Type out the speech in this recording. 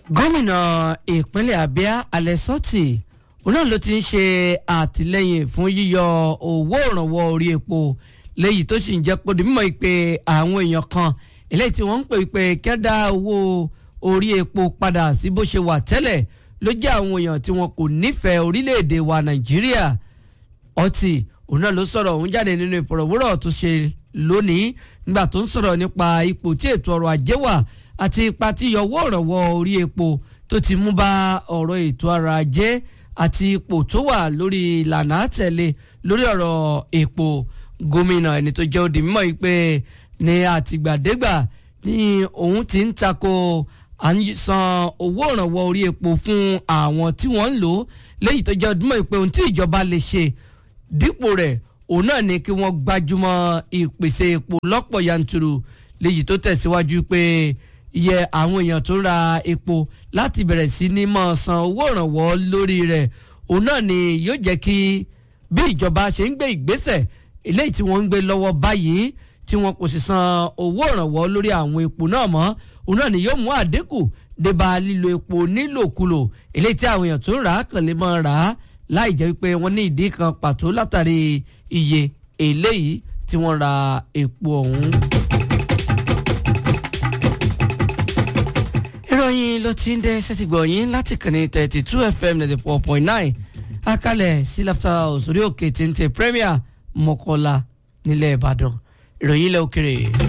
gómìnà ìpínlẹ̀ abia alẹ́sọ́tì òun náà ló ti ń ṣe àtìlẹ́yìn fún yíyọ owó ìrànwọ́ orí epo léyìí tó sì ń jẹ́ kó di mímọ̀ ìpè àwọn èèyàn kan eléyìí tí wọ́n ń pè pé kẹ́dá owó orí epo padà sí bó ṣe wà tẹ́lẹ̀ ló jẹ́ àwọn èèyàn tí wọn kò nífẹ̀ẹ́ orílẹ̀-èdè wa nàìjíríà ọtí òun náà ló sọ̀rọ̀ òun jáde nínú ìfọ̀rọ̀wérọ̀ tó ṣe lónìí nígbà tó ń sọ̀rọ̀ nípa ipò tí ètò ọrọ̀ ajé wà àti ipa tí yọwọ́ ìrànwọ́ orí epo tó ti mú bá ọ̀rọ̀ ètò ọrọ̀ ajé àti ipò tó wà lórí ìlànà àtẹ̀lé lórí ọ̀rọ̀ epo gómìnà ẹni tó jẹ́ òdì mímọ́ yìí pé ní àtìgbàdégbà ní òun ti ń tako à ń san owó ìrànwọ́ orí epo fún àwọn tí wọ́n ń lò ó léyìí tó jẹ́ òdì mímọ́ yìí pé ohun tí ìjọba lè ṣe dípò rẹ̀ òun náà ni kí wọ́n gbájúmọ́ ìpèsè epo lọ́pọ̀ yanturu léyìí tó tẹ̀síwájú pé iye àwọn èèyàn tó ń ra epo láti bẹ̀rẹ̀ sí ní máa san owó ìrànwọ́ lórí rẹ̀ òun náà ni yóò jẹ́ kí bí ìjọba ṣe ń gbé ìgbésẹ̀ eléyìí tí wọ́n ń gbé lọ́wọ́ báyìí tí wọn kò sì san owó ìrànwọ́ lórí àwọn epo náà mọ́ òun náà ni yóò mú àdínkù débà lílo epo nílòkulò eléyìí tí àwọn èèyàn tó ń rà á kàn lè máa rà á láì jẹ́ wípé wọ́n ní ìdí kan pàtó látàrí iye eléyìí tí wọ́n ra epo ọ̀hún. ìròyìn ló ti ń dé sẹ́tìgbọ̀yìn láti kànnì thirty two fm ninety four point nine akalẹ̀ sí láfta òsórí òkè téńté premier mọ́kànlá nílẹ̀ ìbàdàn ìròyìn ilẹ̀ òkèrè.